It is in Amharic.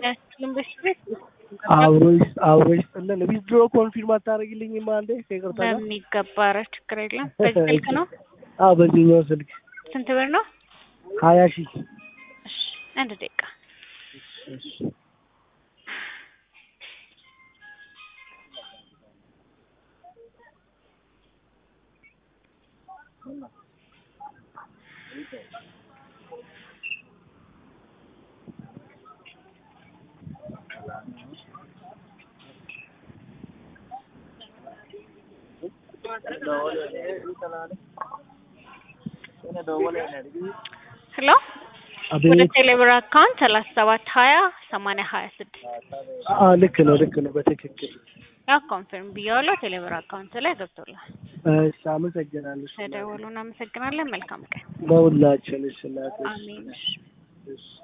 ልምበሽ ቤት አብሮሽ አብሮሽ ጥለን ዊዝድሮ ኮንፊርም አታደርጊልኝም? አንዴ ከይቅርታ ጋር በሚገባ ኧረ ችግር የለም። በዚህ ስልክ ነው። አዎ በዚህኛው ስልክ ስንት ብር ነው? ሀያ ሺህ እሺ አንድ ደቂቃ እሺ ሄሎ ወደ አቤት ቴሌብር አካውንት ሰላሳ ሰባት ሀያ ሰማንያ ሀያ ስድስት አ ልክ ነው ልክ ነው በትክክል ያው ኮንፊርም ብያዋለሁ። ቴሌብር አካውንት ላይ ገብቶላል። እሺ አመሰግናለሁ ተደውሉ። እናመሰግናለን። መልካም ቀን። ለሁላችን እሺ እናቴ አሜን። እሺ እሺ